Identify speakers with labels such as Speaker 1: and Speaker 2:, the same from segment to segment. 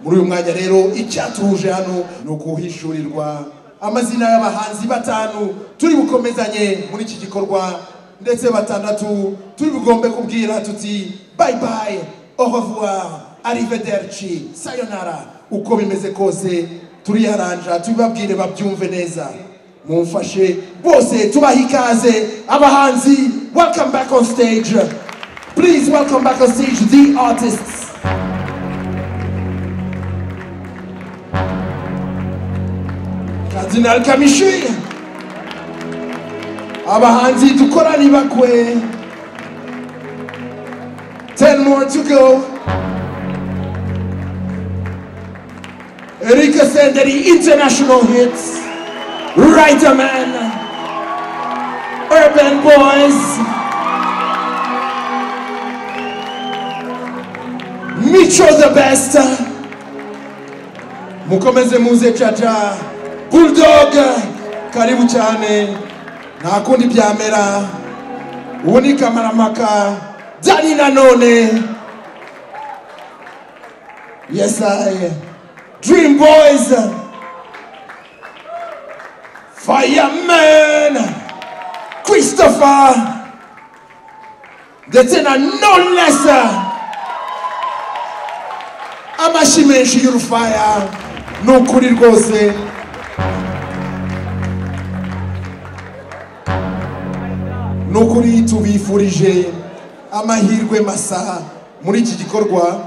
Speaker 1: muri uyu mwanya rero icyatuje hano ni ukuhishurirwa amazina y'abahanzi batanu turi bukomezanye muri iki gikorwa ndetse batandatu turi bugombe kubwira tuti bayi bayi ohovuwa arivederci sayonara uko bimeze kose turiyaranja tubibabwire babyumve neza mumfashe bose tubaha ikaze abahanzi welcome back on stage please welcome back on stage the artists Cardinal Kamishi abahanzi dukorane bakwe 10 more to go Erika Senderi international hits Writer Man Urban Boys Micho the best mukomeze muze caca bulldog karibu cyane nta kundi byamera ubu ni kamaramaka dani nanone yes i dream boys fireman christopher ndetse na nonless amashyi menshi y'urufaya ni ukuri rwose ni ukuri tubifurije amahirwe masa muri iki gikorwa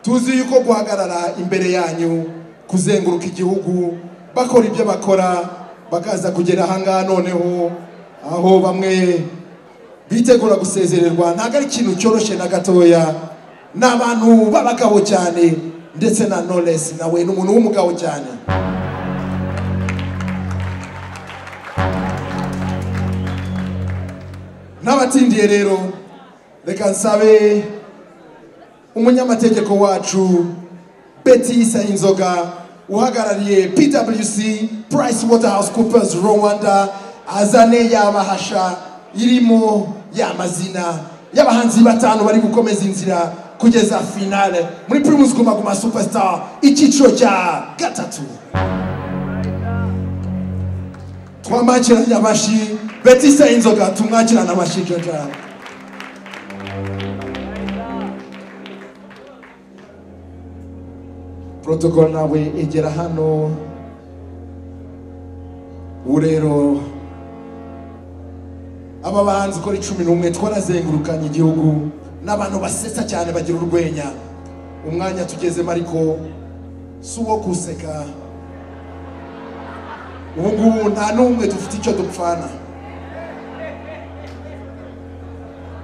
Speaker 1: tuzi yuko guhagarara imbere yanyu kuzenguruka igihugu bakora ibyo bakora bakaza kugera ahangaha noneho aho bamwe bitegura gusezererwa ntabwo ari ikintu cyoroshye na gatoya ni abantu b'abagabo cyane ndetse na noresi nawe ni umuntu w'umugabo cyane n'abatindiye rero reka nsabe umunyamategeko wacu betisa inzoga uhagarariye pwc price waterhouse coopers rwanda azane yabahasha irimo ya mazina y'abahanzi batanu bari gukomeza inzira kugeza finale muri primus guma guma superstar icyiciro cya gatatu twamwakiranye amashyi betisa inzoga tumwakirane amashyi jojo protocol nawe igera hano ubu rero aba bahanzi ukora icumi n'umwe twarazengurukanye igihugu n'abantu basetsa cyane bagira urwenya umwanya tugezemo ariko si uwo guseka ubu ngubu nta n'umwe dufite icyo dupfana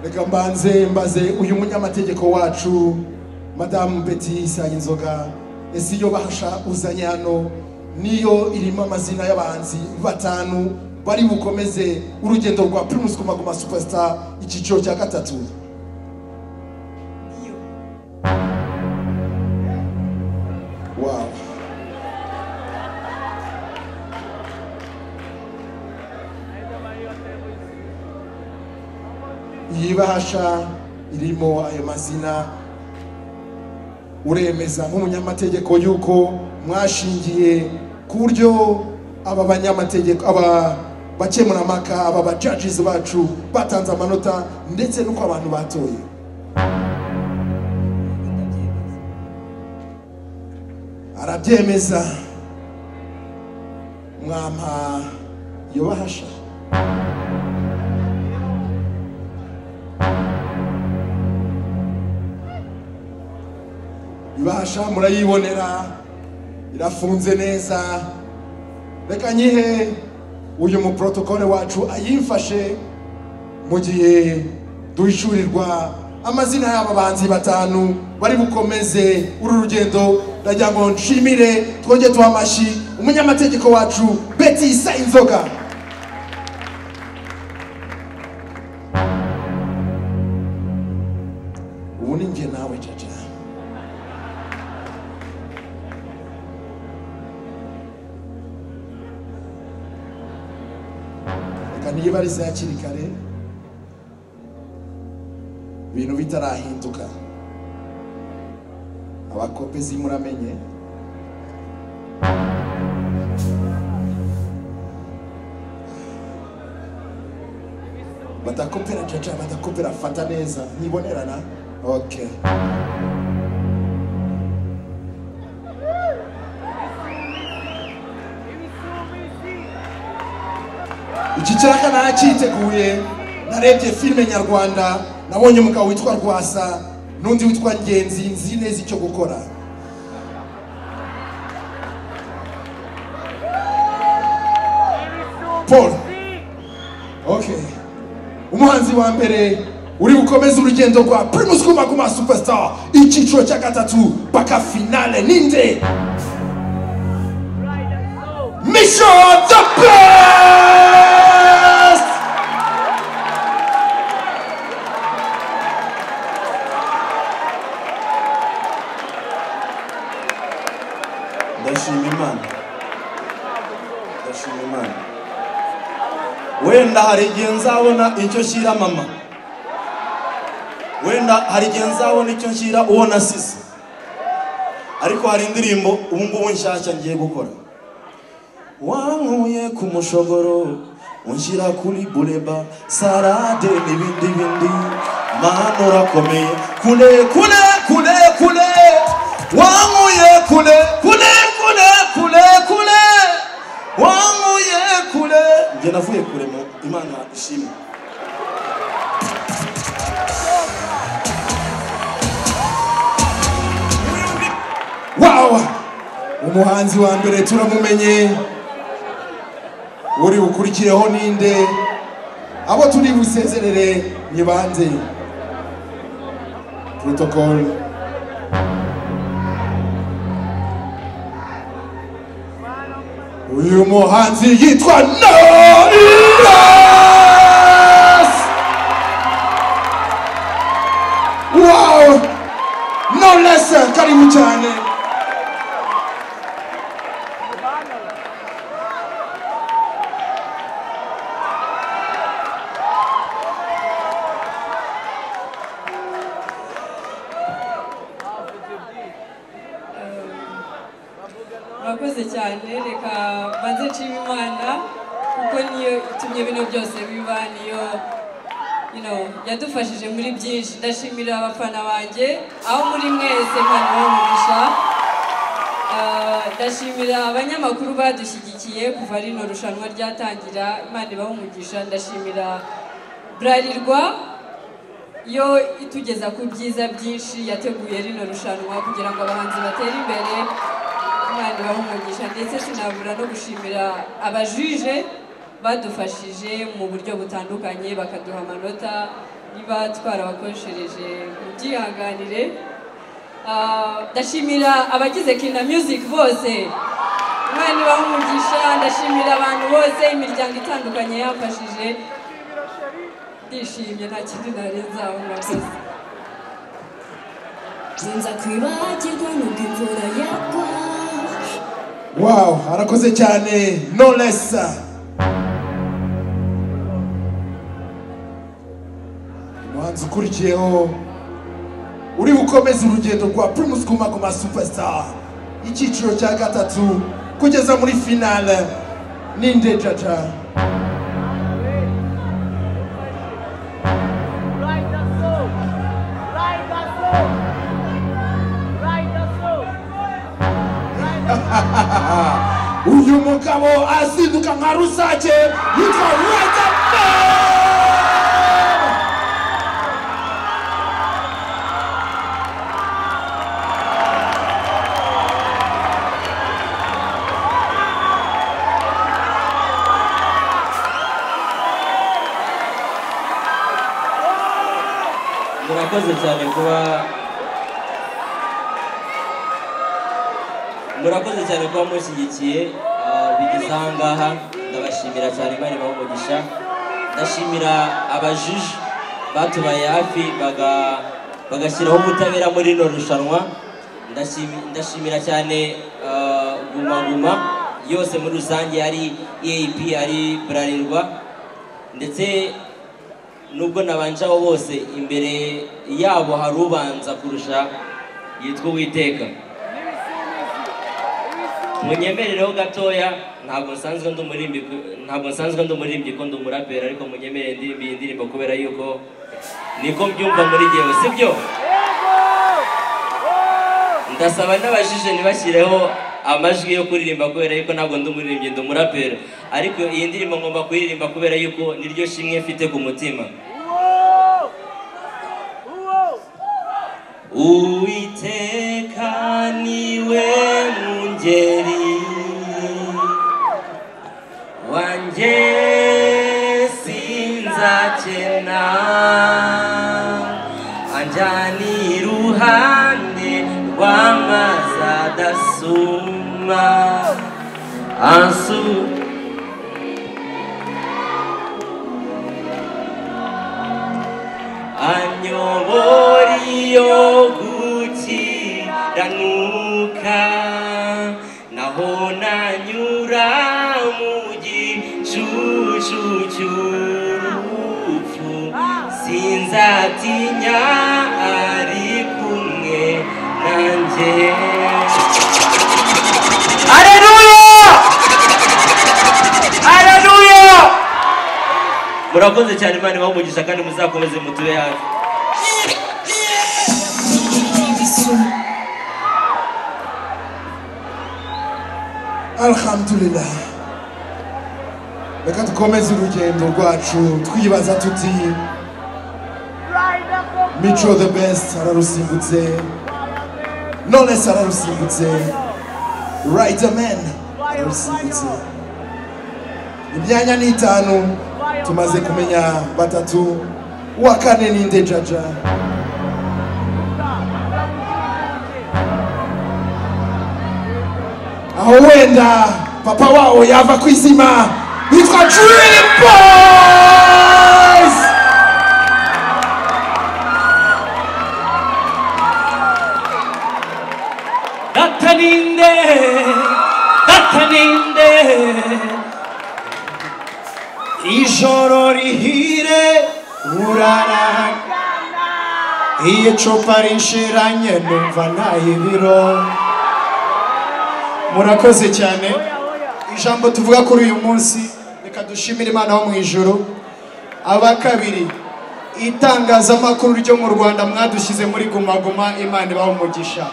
Speaker 1: reka mbanze mbaze uyu munyamategeko wacu madamu beti sayinzoga ese iyo bahasha uzanye hano niyo irimo amazina y'abahanzi batanu bari bukomeze urugendo rwa primus guma guma superstar icyiciro cya gatatu Wow. Iyi bahasha irimo ayo mazina uremeza nk'umunyamategeko yuko mwashingiye ku buryo aba banyamategeko aba bakemurampaka aba bajajizi bacu batanze amanota ndetse n'uko abantu batoye arabyemeza mwampa yubahasha ibahasha murayibonera irafunze neza reka nyihe uyu muprotokole wacu ayimfashe mu gihe duhishurirwa amazina y'aba banzi batanu bari bukomeze uru rugendo ndagira ngo nshimire twongere tuha amashyi umunyamategeko wacu betisa inzoga ubu ni njye nawe caca reka niba ari za hakiri kare ibintu bitarahinduka abakopezi muramenye batakopera jaja batakopera fata neza ntibonerana okay iki cyaka nacyiteguye narebye filime nyarwanda nabonye umugabo witwa rwasa n'undi witwa ngenzi nzi neza icyo gukora paul okay umuhanzi wa mbere uri gukomeza urugendo rwa primus guma guma superstar icyiciro cya gatatu paka finale ninde mission the best
Speaker 2: ndashima imana ndashima imana wenda hari igihe nzabona icyo nshyira mama wenda hari igihe nzabona icyo nshyira uwo nasize ariko hari indirimbo ubu ngubu nshyashya ngiye gukora wankuye ku mushogoro unshyira kuri bureba sarade n'ibindi bindi mana urakomeye kure kure kure kure wankuye kure kure kure kure kure wankuye kure njye navuye kure mu imana ishimwe
Speaker 1: wow umuhanzi wa mbere turamumenye uri bukurikireho ninde abo turi busezerere ni bande protocol uyu muhanzi yitwa Knowless wow Knowless karibu cyane
Speaker 3: murakoze cyane reka banze nshima imana kuko niyo itumye bino byose biba niyo you know, yadufashije muri byinshi ndashimira abafana banjye aho muri mwese hano bamugisha Eh, ndashimira abanyamakuru badushyigikiye kuva rino rushanwa ryatangira imana ibahumugisha ndashimira burarirwa yo itugeza ku byiza byinshi yateguye rino rushanwa kugira ngo abahanzi batere imbere imana ibahe umugisha ndetse sinabura no gushimira abajije badufashije mu buryo butandukanye bakaduha amanota niba twarabakoreshereje mubyihanganire Ah, ndashimira abagize kina music bose imana ibahe umugisha ndashimira abantu bose imiryango itandukanye yamfashije ndishimye nta kindi nari nzaho murakoze
Speaker 4: nza kwibagirwa nubwo imvura yagwa
Speaker 1: wow arakoze cyane Knowless umuhanzi ukurikiyeho uri gukomeza urugendo rwa Primus Guma Guma Superstar icyiciro cya gatatu kugeza muri finale ninde jaja
Speaker 5: Ride the soul. Ride the soul. Ride the soul. Ride the soul.
Speaker 1: uyu mugabo azinduka nka rusake yitwa Riderman
Speaker 6: murakoze cyane kuba murakoze cyane kuba mushyigikiye ah, bigeze aha ngaha ndabashimira cyane bari umugisha ndashimira abajiji batubaye hafi baga- bagashyiraho ubutabera muri rino rushanwa Ndashimi- ndashimira cyane ah, guma guma yose muri rusange ari eap ari burarirwa ndetse nubwo nabanjaho bose imbere yabo hari ubanza kurusha yitwa uwiteka munyemerereho gatoya ntabwo nsanzwe ndi umuririmbyi ku- ntabwo nsanzwe ndi umuririmbyi ko ndi umuraperi ariko munyemerere ndirimbe iyi ndirimbo kubera yuko niko mbyumva muri ngewe sibyo ndasaba n'abajije ntibashyireho amajwi yo kuririmba kubera yuko ntabwo ndi umuririmbyi ndi umuraperi ariko iyi ndirimbo ngomba kuyirimba kubera yuko niryo shimwe mfite ku mutima uwiteka niwe mungeri wanjye sinzakena anjyana iruhande rw'amazi adasuma ansu anyobora iyo gukiranuka naho nanyura mu gicucu cy'urupfu sinzatinya ari kumwe nanjye Aleluya! Aleluya! murakoze cyane imana ibaha umugisha kandi muzakomeze mutube hafi
Speaker 1: alhamdulillah reka dukomeze urugendo rwacu twibaza tuti mico the best ararusimbutse knowless ararusimbutse riderman ararusimbutse imyanya ni itanu tumaze kumenya batatu uwa kane ni nde jaja aho wenda papa wabo yava ku izima yitwa Dream Boys
Speaker 6: dataninde dataninde
Speaker 7: ijoro rihire urara iyo icupa rinshiranye numva nta ibiro murakoze cyane ijambo tuvuga kuri uyu munsi reka dushimire imana ho mu ijuru aba kabiri itangazamakuru ryo mu rwanda mwadushyize muri guma guma imana ibaha umugisha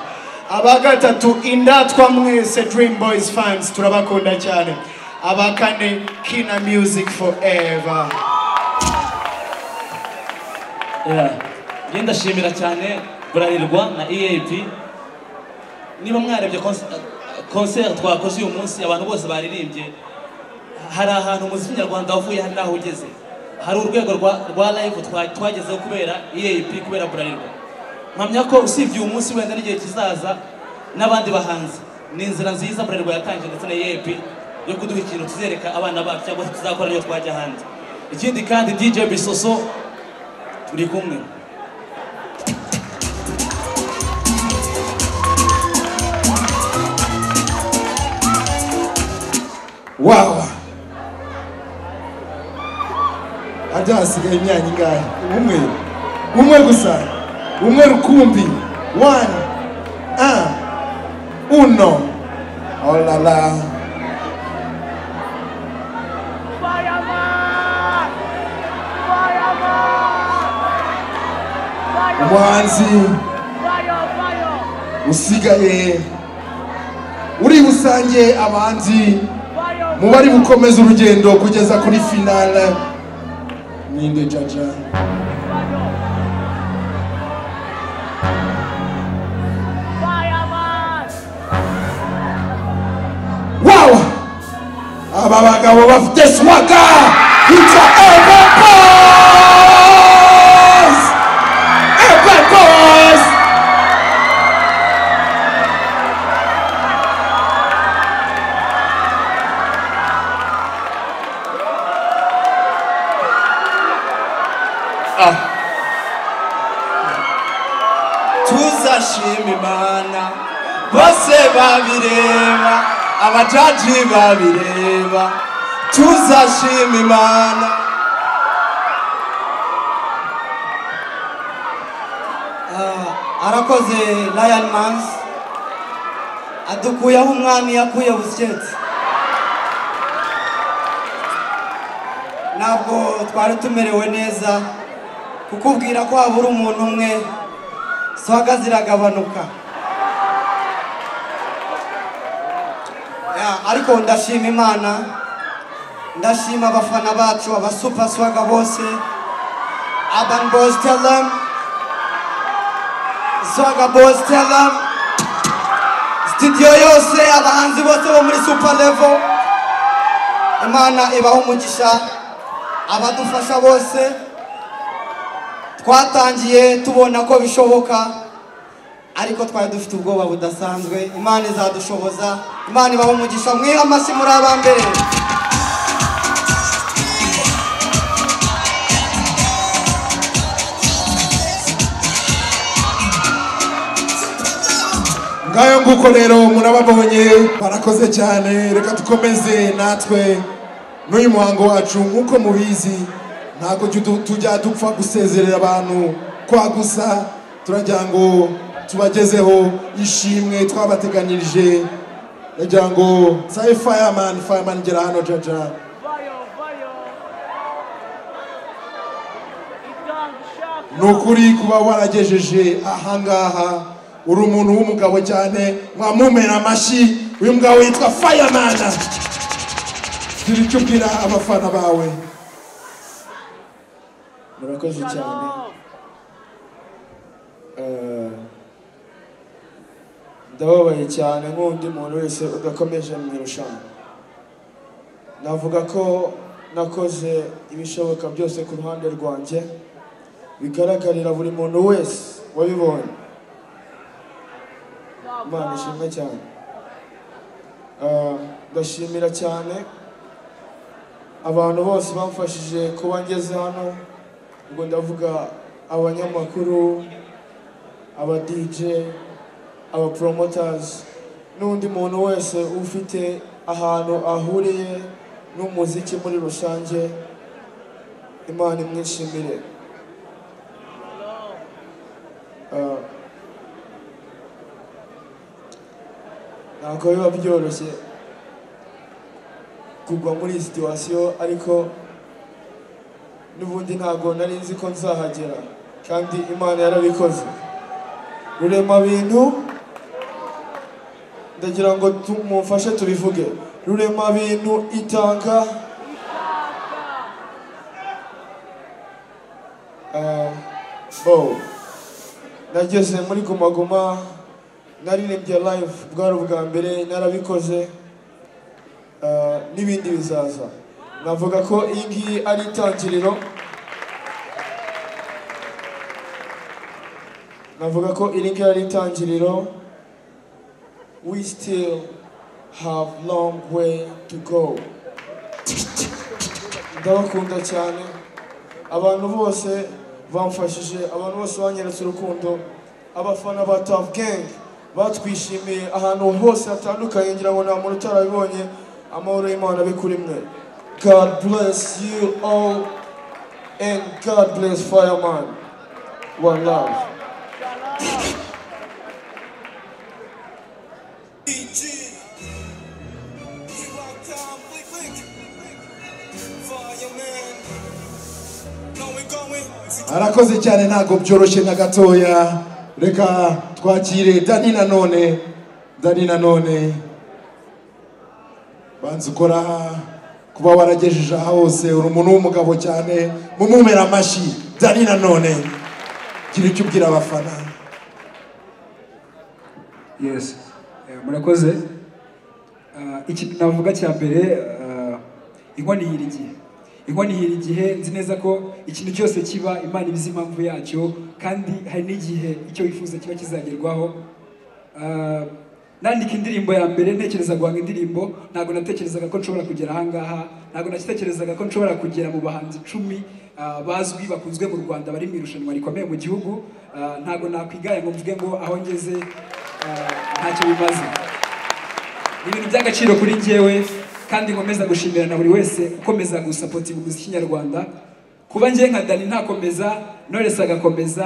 Speaker 7: aba gatatu indatwa mwese dream boys fans turabakunda cyane aba kane kina music forever
Speaker 8: njye ndashimira cyane burarirwa na eap niba mwarebye konseri twakoze uyu munsi abantu bose baririmbye hari ahantu umuziki nyarwanda wavuye hari n'aho ugeze hari urwego rwa- rwa live twa- twagezeho kubera eap kubera burarirwa mpamya ko usibye uyu munsi wenda n'igihe kizaza n'abandi bahanzi ni inzira nziza burarirwa yatangiye ndetse na eap yo kuduha ikintu tuzereka abana bacu cyangwa se tuzakora iyo twajya hanze ikindi kandi dj bisoso turi kumwe
Speaker 1: wawa hajya hasigaye imyanya ingahe umwe umwe gusa umwe rukumbi one un uno olala umuhanzi usigaye uri busange abanzi mu bari gukomeza urugendo kugeza kuri finale ninde jaja wawa aba bagabo bafite swaga hitwa Urban Boys Urban Boys
Speaker 5: tuzashima imana bose babireba abajaji babireba tuzashima imana Ah,
Speaker 9: arakoze Lion Manzi adukuye aho umwami yakuye busiketi ntabwo twari tumerewe neza kukubwira ko habura umuntu umwe swaga ziragabanuka Ya, ariko ndashima imana ndashima abafana bacu abasupa swaga bose urban boys tell them swaga boys tell them studio yose abahanzi bose bo muri super level imana ibaho umugisha abadufasha bose twatangiye tubona ko bishoboka ariko twari dufite ubwoba budasanzwe imana izadushoboza imana ibaho umugisha mwihe amashyi muri abambere
Speaker 1: ngayo nguko rero murababonye barakoze cyane reka dukomeze natwe n'uyu muhango wacu nk'uko mubizi ntabwo jyu- tujya dupfa gusezerera abantu kwa gusa turagira ngo tubagezeho ishimwe twabateganyirije turagira ngo saye fireman fireman gera hano jaja ni ukuri kuba waragejeje ahangaha uri umuntu w'umugabo cyane mwamumera amashyi uyu mugabo yitwa fireman gira icyo ubwira abafana bawe
Speaker 10: murakoze cyane Eh, ndababaye cyane nk'undi muntu wese udakomeje mu irushanwa navuga ko nakoze ibishoboka byose ku ruhande rwanjye bigaragarira buri muntu wese wabibonye imana ishimwe cyane Eh, ndashimira cyane abantu bose bamfashije kuba ngeze hano ubwo ndavuga abanyamakuru aba dj aba promoters n'undi muntu wese ufite ahantu ahuriye n'umuziki muri rusange imana imwishimire Ah, ntabwo biba byoroshye kugwa muri iyi situwasiyo ariko n'ubundi ntabwo nari nzi ko nzahagera kandi imana yarabikoze rurema bintu ndagira ngo tu- mumfashe tubivuge rurema bintu itanga Ah, bo nageze muri gumaguma naririmbye live bwari ubwa mbere narabikoze Ah, n'ibindi bizaza navuga ko iyi ngiyi ari itangiriro navuga ko iri ngiyi ari itangiriro we still have long way to go ndabakunda cyane abantu bose bamfashije abantu bose banyeretse urukundo abafana ba Tough Gang batwishimiye ahantu hose hatandukanye ngira ngo nta muntu utarabibonye amahoro y'Imana abe kuri mwe God bless you all and God bless Fireman one love
Speaker 1: arakoze cyane ntabwo byoroshye na gatoya reka twakire dani nanone dani nanone banza ukora kuba waragejeje aha hose uri umuntu w'umugabo cyane mumumera amashyi dani nanone gira icyo ubwira abafana
Speaker 11: yes Eh, murakoze Ah, ikintu navuga cya mbere ah, inkono ihira igihe inkono ihira igihe nzi neza ko ikintu cyose kiba imana ibizi impamvu yacyo kandi hari n'igihe icyo wifuza kiba kizagerwaho Ah, nandika indirimbo ya mbere ntekereza guhanga indirimbo ntabwo natekerezaga ko nshobora kugera ahangaha ntabwo natekerezaga ko nshobora kugera mu bahanzi icumi ah, bazwi bakunzwe mu rwanda bari mu irushanwa rikomeye mu gihugu Ah, ntabwo nakwigaya ngo mvuge ngo aho ngeze ah, ntacyo bimaze ni ibintu by'agaciro kuri njyewe kandi nkomeza gushimira na buri wese ukomeza gusapota umuziki nyarwanda kuba njye nka dani ntakomeza noresi agakomeza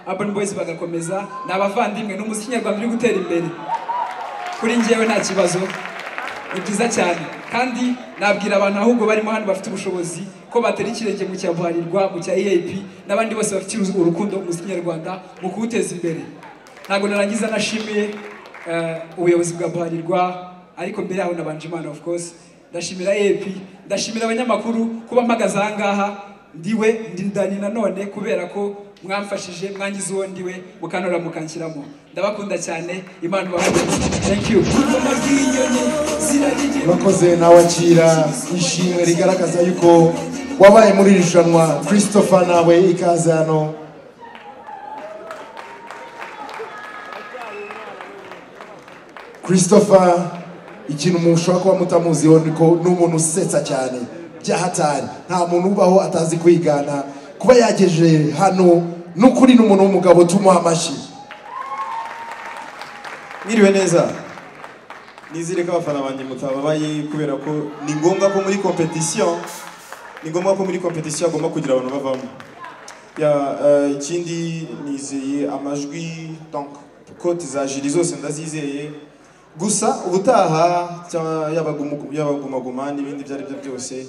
Speaker 11: abani boyisi bagakomeza ni abavandimwe ni umuziki nyarwanda uri gutera imbere kuri njyewe nta kibazo ni byiza cyane kandi nabwira abantu ahubwo barimo hano bafite ubushobozi ko batera ikirenge mu cya buharirwa mu cya eap n'abandi bose bafite urukundo umuziki nyarwanda mu kuwuteza imbere ntabwo narangiza nashimiye eh, ubuyobozi bwa buharirwa ariko mbere yaho nabanje imana of course ndashimira ep ndashimira abanyamakuru kuba mpagaze aha ngaha ndiwe ndi ndani nanone kubera ko mwamfashije mwangize uwo ndiwe mukantora mukanshyiramo ndabakunda cyane imana ubahumurize thank you
Speaker 1: urakoze nawakira ishimwe rigaragaza yuko wabaye muri iri rushanwa christopher nawe ikaze hano christopher ikintu mushobora kuba mutamuziho ni ko ni umuntu usetsa cyane byahatari nta muntu ubaho atazi kwigana kuba yagejeje hano n'ukuri ni umuntu w'umugabo tumuha amashyi
Speaker 2: mwiriwe neza nizere ko abafana banjye mutababaye kubera ko ni ngombwa ko muri competition ni ngombwa ko muri competition agomba kugira abantu bavamo ya eh, ikindi nizeye amajwi donc koti za jiri zose ndazizeye gusa ubutaha cyangwa yabagumu- yabagumaguma n'ibindi ibyo ari byo byose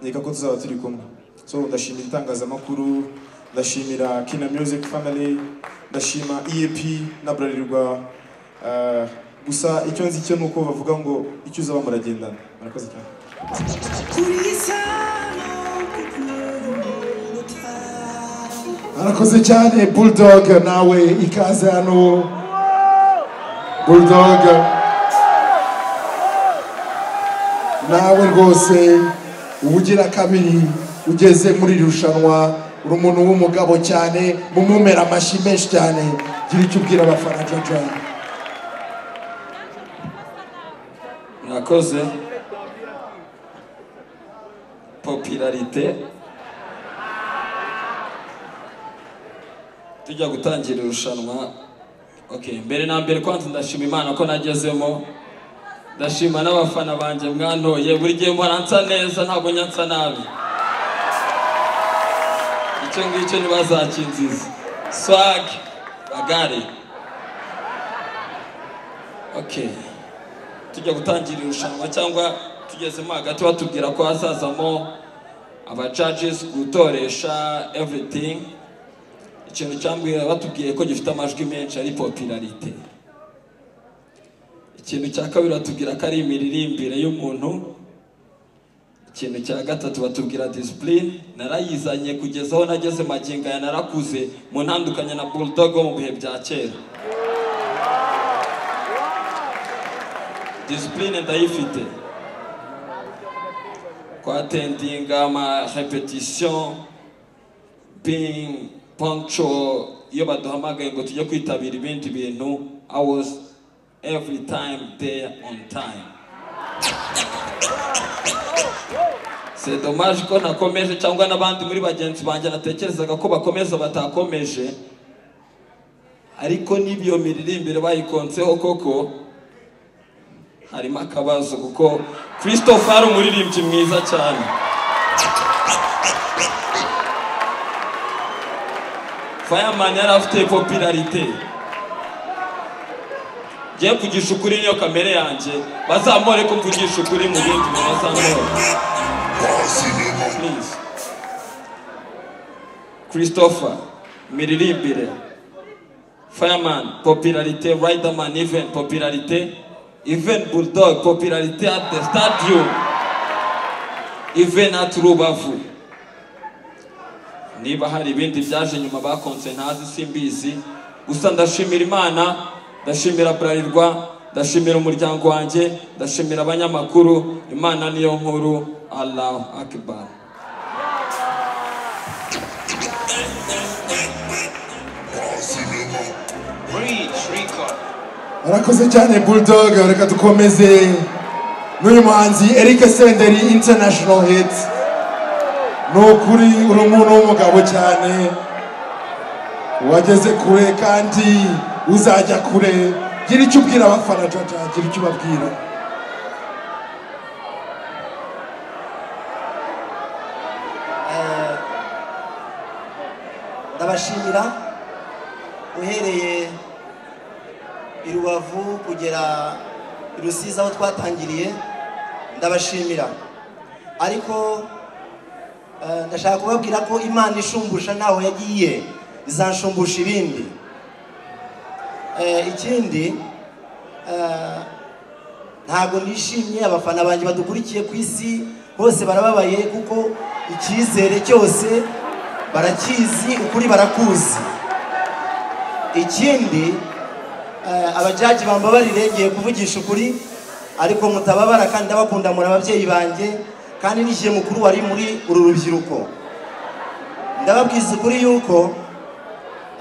Speaker 2: nkeka ko tuzaba turi kumwe so ndashimira itangazamakuru ndashimira kina music family ndashima eap na burarirwa Eh, gusa icyo nzi cyo ni uko bavuga ngo icyo uzaba muragendana murakoze cyane
Speaker 1: arakoze cyane bulldog nawe ikaze hano bulldog nawe rwose uba ugira kabiri ugeze muri iri rushanwa uri umuntu w'umugabo cyane mumumera amashyi menshi cyane gira icyo ubwira abafana jaja
Speaker 12: mwakoze popularite tujya gutangira irushanwa okay mbere na mbere kwanza ndashima imana ko nagezemo ndashima n'abafana banjye mwantoye buri gihe mbona nsa neza ntabwo njya nsa nabi icyo ngicyo ntibazakinziza swag bagare okay tujya gutangira irushanwa cyangwa tugezemo hagati batubwira ko hazazamo abajages gutoresha everything ikintu cyambwira batubwiye ko gifite amajwi menshi ari popularite ikintu cya kabiri batubwira ko ari imiririmbire y'umuntu ikintu cya gatatu batubwira disipurine narayizanye kugeza aho nageze magingo aya narakuze mu ntandukanye na bulldog wo mu bihe bya kera disipurine ndayifite twatendinga amarepetisiyo ping poncho iyo baduhamagaye ngo tujye kwitabira ibindi bintu i was every time there on time c'est dommage ko nakomeje cyangwa n'abandi muri bagenzi banjye natekerezaga ko bakomeza batakomeje ariko n'ibiyo miririmbire bayikonseho koko harimo akabazo kuko christophe ari umuririmbyi mwiza cyane fireman yari afite popularite ngiye kugisha ukuri niyo kamere yanjye bazamure ko mvugisha ukuri mu bindi bintu bazamure Please. christopher miririmbire fireman popularite riderman even popularite even bulldog popularité at the stadium even at rubavu niba hari ibindi byaje nyuma bakonse ntazi simbizi gusa ndashimira imana ndashimira burarirwa ndashimira umuryango wanjye ndashimira abanyamakuru imana niyo nkuru allahu akbar
Speaker 1: arakoze cyane bulldog reka dukomeze n'uyu muhanzi eric senderi international hit ni ukuri uri umuntu w'umugabo cyane wageze kure kandi uzajya kure gira icyo ubwira abafana jaja gira icyo ubabwira
Speaker 9: ndabashimira uhereye i rubavu kugera i rusizi aho twatangiriye ndabashimira ariko eh, ndashaka kubabwira ko imana ishumbusha naho yagiye izanshumbusha ibindi Eh, ikindi eh, ntabwo nishimye abafana banjye badukurikiye ku isi bose barababaye kuko icyizere cyose barakizi ukuri barakuzi ikindi eh, abajaji bambabarire ngiye kuvugisha ukuri ariko mutababara kandi ndabakunda muri ababyeyi banjye kandi nishyire mukuru wari muri uru rubyiruko ndababwiza ukuri yuko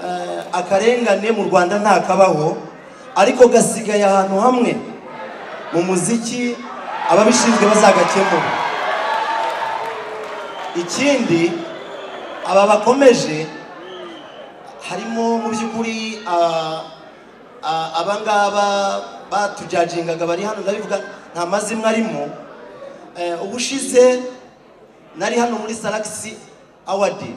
Speaker 9: eh, akarengane mu rwanda ntakabaho ariko gasigaye ahantu hamwe mu muziki ababishinzwe bazagakemura ikindi aba bakomeje harimo mu by'ukuri ah, ah, abangaba batujajingaga bari hano ndabivuga nta mazimwe arimo Eh, ubushize nari hano muri salakisi awadi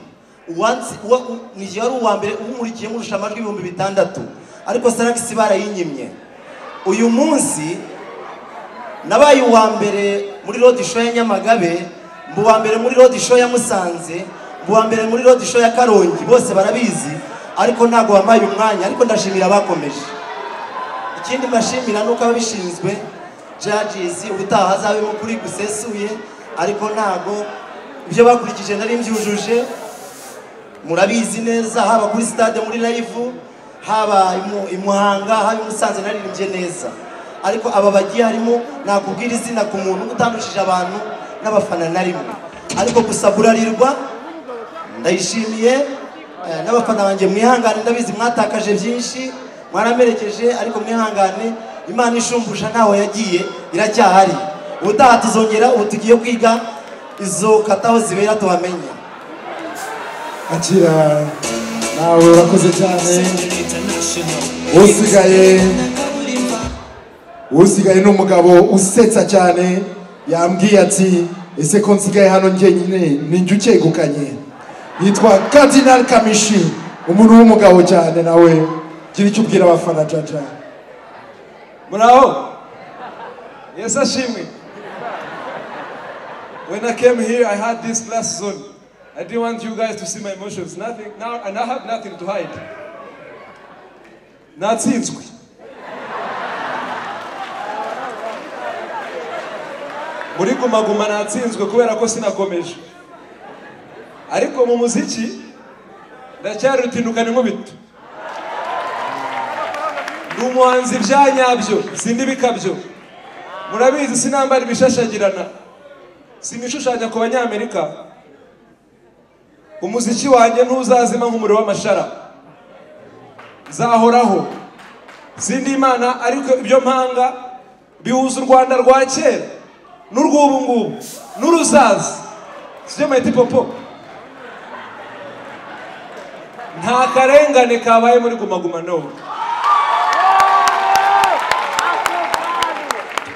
Speaker 9: nijye wari uwa mbere umurikiye murusha amajwi ibihumbi bitandatu ariko salakisi barayinyimye uyu munsi nabaye uwa mbere muri road show ya nyamagabe mba uwa mbere muri road show ya musanze mba uwa mbere muri road show ya karongi bose barabizi ariko ntabwo wampaye umwanya ariko ndashimira abakomeje ikindi mbashimira ni uko ababishinzwe judges ubutaha hazabemo kuri gusesuye ariko ntabwo ibyo bakurikije nari mbyujuje murabizi neza haba kuri stade muri live haba i Mu- i muhanga haba i musanze naririmbye neza ariko aba bagiye harimo nakubwira izina ku muntu utandushije abantu n'abafana na rimwe ariko gusa burarirwa ndayishimiye eh, n'abafana banjye mwihangane ndabizi mwatakaje byinshi mwaramerekeje ariko mwihangane imana ishumbusha ntaho yagiye iracyahari ubutaha tuzongera ubu tugiye kwiga izo kataho zibera tuhamenye
Speaker 1: akira nawe urakoze cyane usigaye usigaye ni umugabo usetsa cyane yambwiye ati ese ko nsigaye hano njyenyine ninjye ukegukanye yitwa kadinali kamishi umuntu w'umugabo cyane nawe gira icyo ubwira abafana jaja
Speaker 13: Murao. Yes, Ashimi. When I came here, I had this glass zone. I didn't want you guys to see my emotions. Nothing. Now, and I have nothing to hide. Natsinzwe. Muri Guma Guma natsinzwe kubera ko sinakomeje. Ariko mu muziki ndacyari rutindukana inkubito. Ndi umuhanzi bya nyabyo, sindi bikabyo. Murabizi sinambara ibishashagirana. Sinishushanya ku banyamerika. Umuziki wanjye ntuzazima nk'umuriro w'amashara. Nzahoraho. Sindi imana ariko ibyo mpanga bihuza u Rwanda rwa kera n'urw'ubu ngubu n'uruzaza. Sibyo mayiti popo. Nta karengane kabaye muri Guma Guma n'ubu.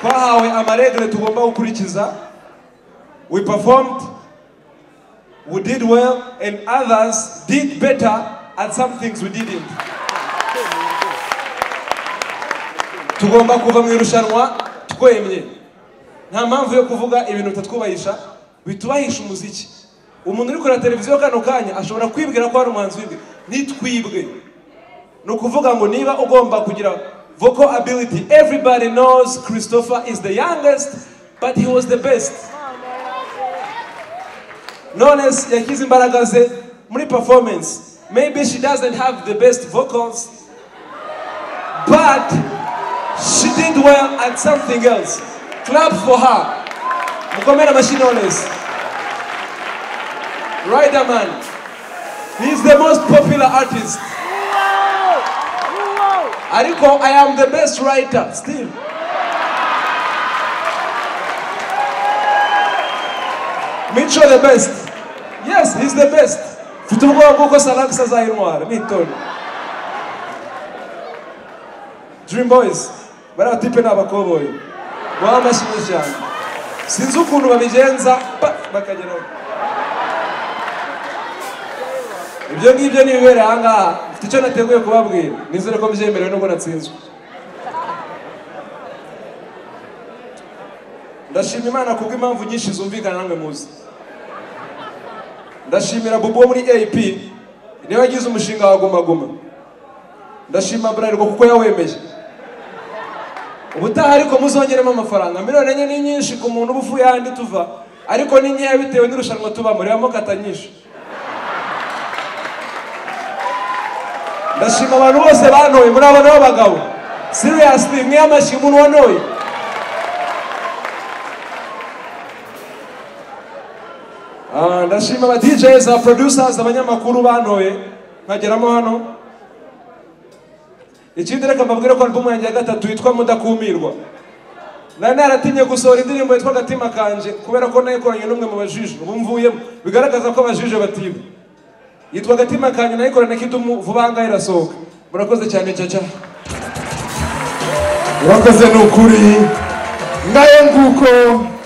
Speaker 13: twahawe amaregre tugomba gukurikiza we performed we did well and others did better at some things we didn't tugomba kuva mu irushanwa twemye nta mpamvu yo kuvuga ibintu bitatwubahisha bitubahisha umuziki umuntu uri kureba televiziyo kano kanya ashobora kwibwira ko hari umuhanzi w'indi nitwibwe ni ukuvuga ngo niba ugomba kugira vocal ability everybody knows christopher is the youngest but he was the best none se yakize imbaraga ze muri performance maybe she doesn't have the best vocals but she did well at something else clap for her mukomere amashyi knowless riderman he's the most popular artist ariko i am the best writer still mico the best yes he's the best mfite ubwoba bw'uko salakisi azayintwara nitoni dream boys bariya tipe ni abakoboyi baba amashyi cyane sinzi ukuntu babigenza pa- bakageraho ibyo ngibyo ni ibibera ahangaha mfite icyo nateguye kubabwira nizere ko mbyemerewe nubwo natsinzwe ndashima imana kubwo impamvu nyinshi zumvikana namwe muzi ndashimira bubu wo muri ap niwe wagize umushinga wa guma guma ndashima burarirwa kuko yawemeye ubutaha ariko muzongeremo amafaranga miliyoni enye ni nyinshi ku muntu uba uvuye ahandi tuva ariko ni nkeya bitewe n'irushanwa tubamo reba mukata nyinshi ndashima abantu bose banoye muri abo nabo bagabo seriyasili mwe amashyi umuntu wanoye Ah, ndashima aba DJs, aba producers, abanyamakuru bantoye nkageramo hano ikindi reka mbabwire ko albumu yanjye ya gatatu yitwa mudakumirwa nari naratinye gusohora indirimbo yitwa agatima kanje kubera ko nayikoranye n'umwe mu bajije ubu mvuyemo bigaragaza ko abajije batiba yitwa agatima kanje nayikorana kidumu vuba aha ngaha irasohoka murakoze cyane cyaca
Speaker 1: urakoze ni ukuri ngayo nguko